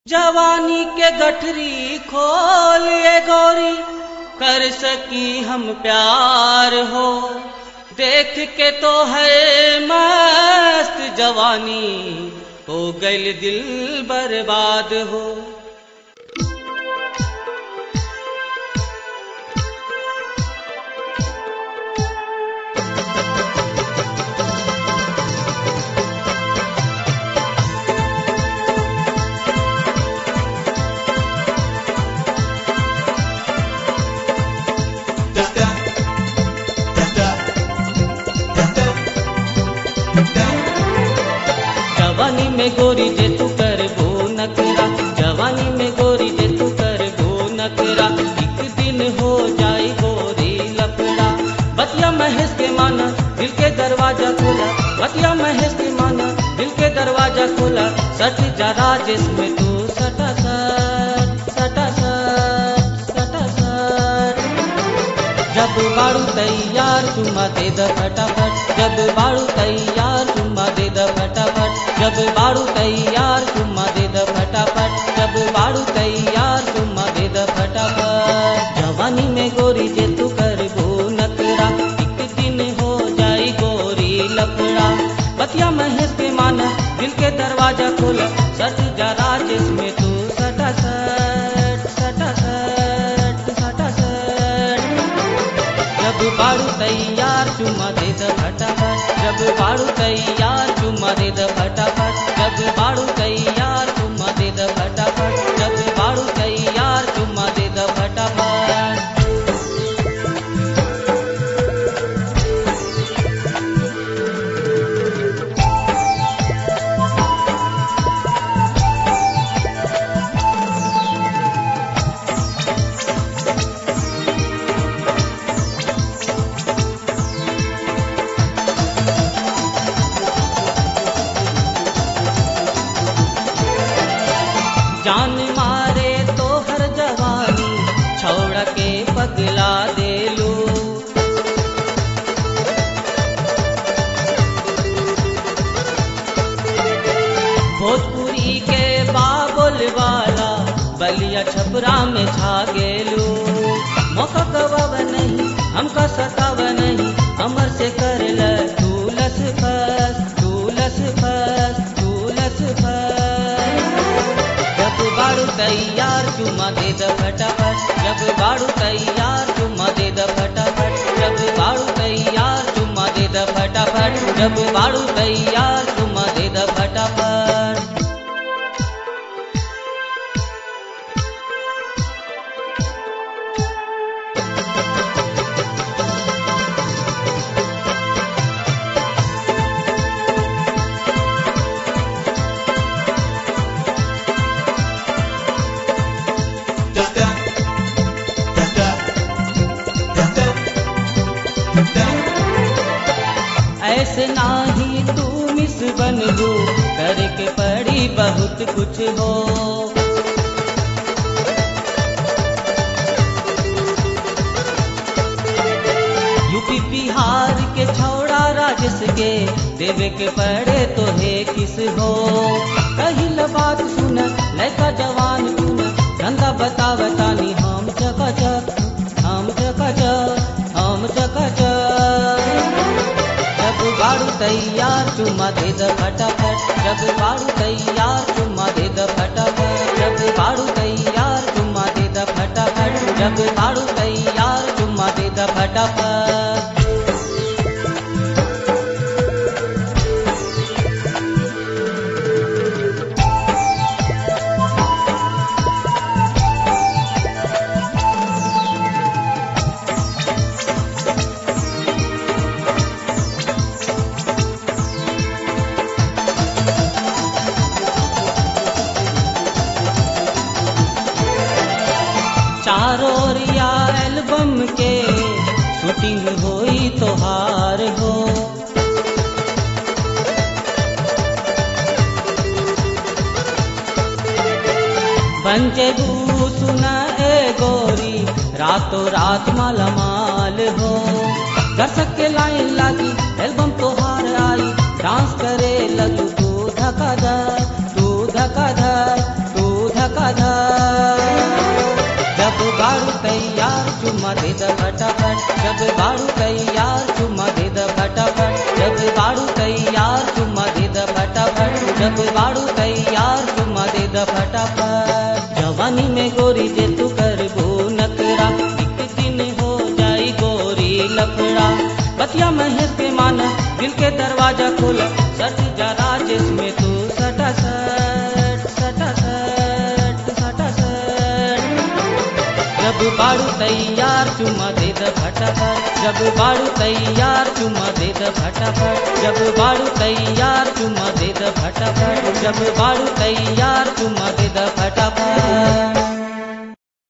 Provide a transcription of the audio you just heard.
जवानी के गठरी खोल ए गौरी कर सकी हम प्यार हो देख के तो है मस्त जवानी हो गइल दिल बर्बाद हो जवानी में गोरी जे तू कर वो नकरा जवानी में गोरी जे तू कर वो नकरा एक दिन हो जाए गोरी लफड़ा बतिया महेश के माना दिल के दरवाजा खोला बतिया महेश के माना दिल के दरवाजा खोला सट जा राजेश में तू सटा सट सटा सट सटा सट जब बाड़ू तैयार चुम्मा दे द फटाफट जब बाड़ू तैयार चुम्मा दे द फटाफट जब बाड़ू तैयार चुम्मा दे द फटाफट जब बाड़ू तैयार चुम्मा दे द फटाफट जवानी में गोरी जे तू कर वो नकरा एक दिन हो जाई गोरी लफड़ा बतिया महेश के माना दिल के दरवाजा खोला सट जा राजेश में तू सटा सट सटा सट सटा सट जब बाड़ू तैयार चुम्मा दे द फटाफट जब बाड़ू तैयार चुम्मा दे द फटाफट जब बाड़ू तैयार चुम्मा दे द फटाफट जब बाड़ू तैयार चुम्मा दे द फटाफट जान मारे तो हर जवानी छोड़ के पगला दे लो भोजपुरी के बाबुल वाला बलिया छपरा में छा गेलू मौका कबाब नहीं हमका सताव नहीं हमर से कर ल तू लस फस तू लस फस तू लस फस जब बाड़ू तैयार चुम्मा दे द फटाफट जब बाड़ू तैयार चुम्मा दे द फटाफट जब बाड़ू तैयार चुम्मा दे द फटाफट जब बाड़ू तैयार चुम्मा दे द फटाफट ऐसे नाही तू मिस बनबू करके पड़ी बहुत कुछ हो यूपी बिहार के छौड़ा राजस के देवे के पड़े तो हे किस हो कहिल बात सुन लड़का जवान सुन धंधा बता बतानी हम चकाचक हम चकाचक हम चकाचक जब बाड़ू तैयार चुम्मा दे द फटाफट जब बाड़ू तैयार चुम्मा दे द फटाफट जब बाड़ू तैयार चुम्मा दे द फटाफट जब बाड़ू तैयार चुम्मा दे द फटाफट चारों रिया एल्बम के शूटिंग होई तोहार हो पंचबू सुना ए गोरी रातों रात मालामाल हो दर्शक के लाइन लागी एल्बम तोहार आई डांस करे लगू तू धका धक तू धका धक तू चुम्मा दे द फटाफट जब बाड़ू तैयार चुम्मा दे द फटाफट जब बाड़ू तैयार चुम्मा दे द फटाफट जब बाड़ू तैयार चुम्मा दे द फटाफट जवानी में गोरी जे तू करबो नकरा एक दिन हो जाई गोरी लफड़ा बतिया महेश के माना दिल के दरवाजा खोला सट जरा जिसमें तू सटा सट सटा सट सटा सट जब बाड़ू तैयार चुम्मा दे द फटाफट जब बाड़ू तैयार चुम्मा दे द फटाफट जब बाड़ू तैयार चुम्मा दे द फटाफट जब बाड़ू तैयार चुम्मा दे द फटाफट